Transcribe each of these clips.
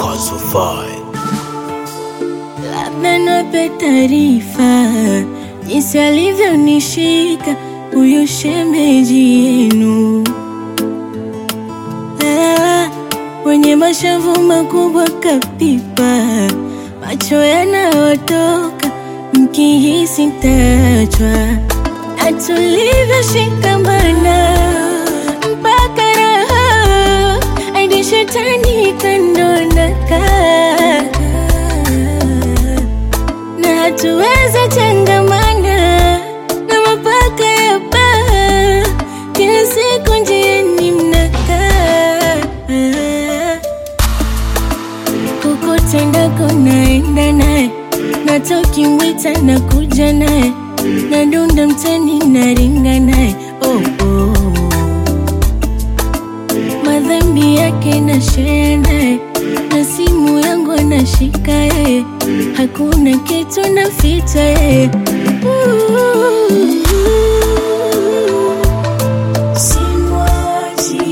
Kasufai. Labda niwape taarifa jinsi alivyonishika huyu shemeji yenu, Ah, wenye mashavu makubwa kapipa, macho yanayotoka mkihisi tachwa, na tulivyoshikamana mpaka raha hadi shetani kandonaka na hatuweza changamana na mapaka ya baa, kila siku njiani mnakaa kokote ndako naenda naye, nata ukimwita na kuja naye, nadunda mtani naringa naye oh, oh. madhambi yake na share naye, na simu yangu anashika yeye, hakuna kitu naficha yeye. Simwachi,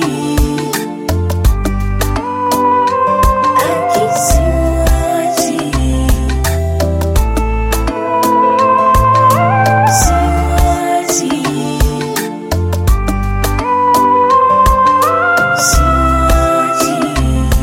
aki simwachi, simwachi, simwachi.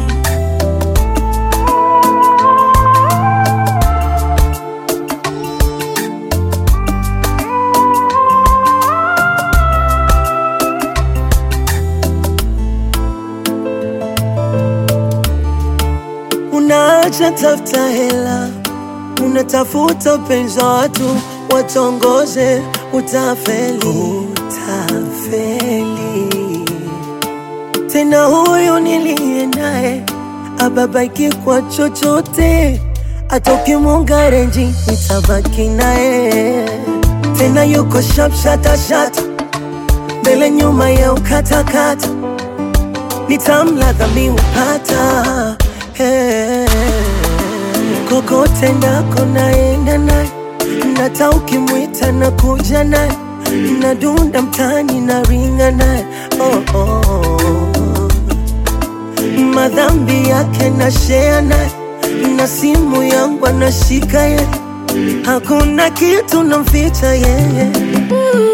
Unaacha tafuta hela, unatafuta upenzi wa watu watongoze, utafeli, utafeli. Tena huyu niliye naye ababaiki kwa chochote, hata ukimunga renji nitabaki naye. Tena yuko sharp shatashata, mbele nyuma ya ukatakata nitamladha miupata hey. Kokote ndako naenda naye, nata ukimwita na kuja naye, nadunda mtani na ringa naye oh, oh. Madhambi yake na share naye, na simu yangu anashika ye, hakuna kitu namficha yeye Ooh.